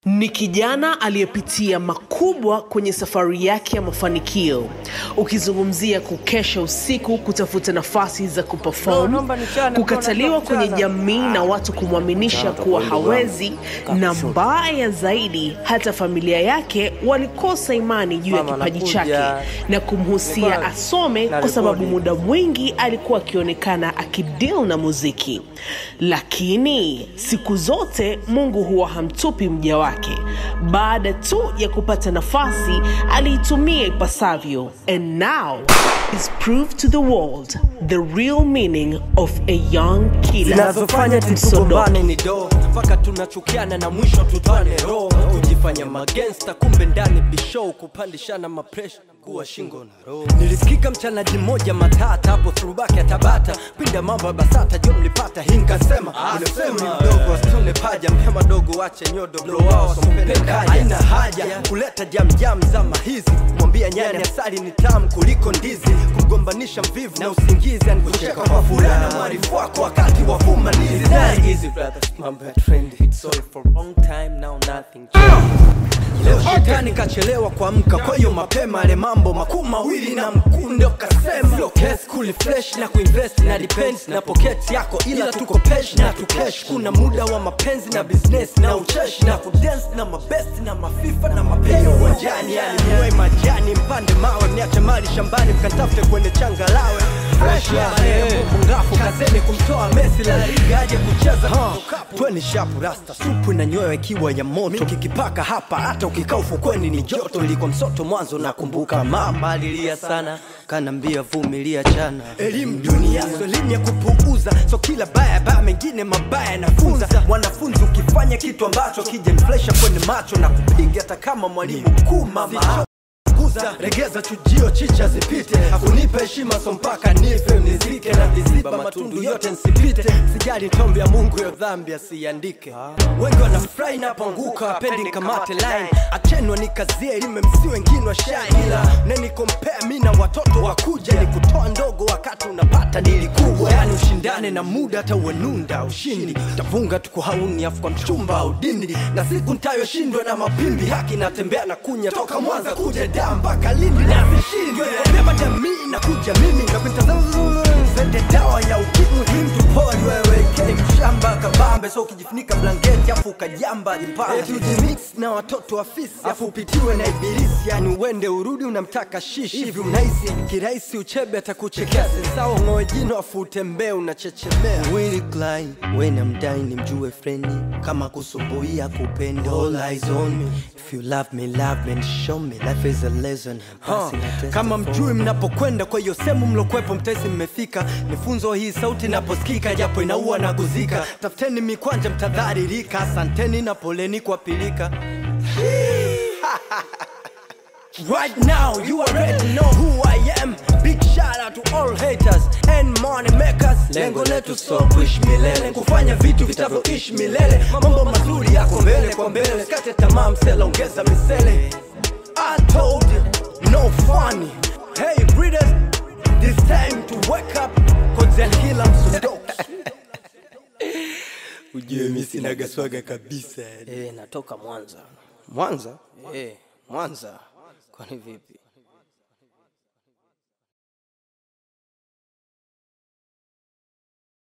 Ni kijana aliyepitia makubwa kwenye safari yake ya mafanikio, ukizungumzia kukesha usiku kutafuta nafasi za No, kuperform, naomba nichane, kukataliwa naomba kwenye nichane. jamii na watu kumwaminisha kuwa hawezi, na mbaya zaidi, hata familia yake walikosa imani juu ya Mama, kipaji nakuja. chake na kumhusia Nilikuwa- asome na kwa sababu rekodi. muda mwingi alikuwa akionekana akideal na muziki, lakini siku zote Mungu huwa hamtupi mja wake. Baada tu ya kupata nafasi, aliitumia ipasavyo, and now is proved to the world the real meaning of a young killer. zinazofanya Msodoki. tutugombane ni do mpaka tunachukiana na mwisho tutwane roho kujifanya magensta kumbe ndani bishow kupandishana mapresha kuwa shingo na roho nilisikika mchanaji mmoja matata hapo throwback ya tabata pinda mambo ya basata jo mlipata hii nkasema unasema mdogo asitune paja mpema dogo wache nyodo blow wao sompenda haina haja kuleta jamjam zama hizi kumwambia nyani asali ni tamu kuliko ndizi kumgombanisha mvivu na usingizi anikucheka kwa furaha na mwarifu wako wakati wa fumanizi Very easy brothers mambo ya trendy it's all for long time now nothing Leo shetani kachelewa kuamka, kwa hiyo mapema ale mambo makuu mawili na mkunde ukasema sio kesi kuli fresh na kuinvest na depends na pocket yako, ila tuko pesh na tukesh. Kuna muda wa mapenzi na business na ucheshi na kudance na mabest na mafifa na mapenyo uwanjani, yani mwe majani mpande mawe, mniache mali shambani mkatafute kwenye changalawe fresh ya marehemu ngafu kazeni kumtoa Messi la liga aje kucheza tweni shapu rasta supu na nyoyo ikiwa ya moto kikipaka hapa hata ukikaa ufukweni ni joto ilikuwa msoto mwanzo nakumbuka mama alilia sana kanambia vumilia chana elimu dunia so elimu ya kupuuza so kila baya baya mengine mabaya nafunza mwanafunzi ukifanya kitu ambacho kijanflesha kwenye macho na kupiga hata kama mwalimu mkuu mama kuza regeza chujio chicha zipite akunipa heshima so mpaka nife nizike na viziba matundu yote nsipite sijali tombi ya mungu yo dhambi asiandike wengi wanafurahi napoanguka wapendi kamate line achenwa nikazie elime msi wengine wa shine ila nenikompea mi na watoto wakuja ni kutoa ndogo wakati unapata dili kubwa yani ushindane na muda hata uenunda ushindi tafunga tuko hauni afu kwa mchumba au dindi na siku ntayoshindwa na mapimbi haki natembea na kunya toka mwanza kuja daa mpaka lindi na vishindwe beba jamii na kuja mimi na kuitazama zende dawa ya ukimwi mtu pori wewe kei mshamba kabambe so ukijifunika blanketi afu ukajamba jipande tujimix na watoto wa fisi afu upitiwe na ibilisi yani uende urudi unamtaka shishi hivi unahisi kirahisi uchebe atakuchekea sesao ng'oe jino afu utembee unachechemea Willy Klein wena mdai ni mjue frendi kama kusumbuia kupenda all eyes on me if you love me love me and show me life is a lesson Passing a test kama mjui mnapokwenda kwa hiyo sehemu mlokwepo mtesi mmefika nifunzo hii sauti naposikika japo inaua na kuzika tafuteni mikwanja mtadharirika asanteni na poleni kwa pilika Right now, you already know who I am. Big shout out to all haters and money makers. Lengo letu so kuishi milele, kufanya vitu vitavyoishi milele. Mambo mazuri yako mbele kwa mbele, sikate tamaa, msela ongeza misele. I told you, no funny. Hey readers, this time to wake up, cause kila msodoki. Ujue mi sinaga swaga kabisa. Eh, natoka Mwanza. Mwanza? Eh, Mwanza. Kwani vipi?